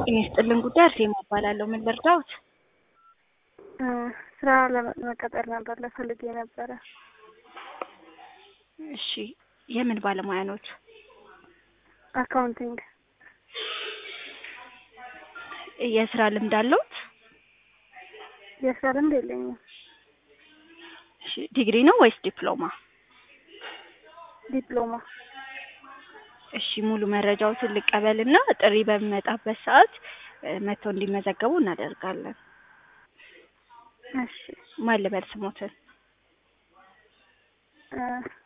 ጤና ይስጥልን ጉዳይ አርሴማ እባላለሁ። ምን ልርዳዎት? ስራ ለመቀጠር ነበር ለፈልጌ ነበረ። እሺ የምን ባለሙያ ኖት? አካውንቲንግ የስራ ልምድ አለዎት? የስራ ልምድ የለኝም። እሺ ዲግሪ ነው ወይስ ዲፕሎማ? ዲፕሎማ እሺ ሙሉ መረጃዎትን ልቀበልና ጥሪ በሚመጣበት ሰዓት መጥተው እንዲመዘገቡ እናደርጋለን። እሺ ማን ልበል ስሞትን? እ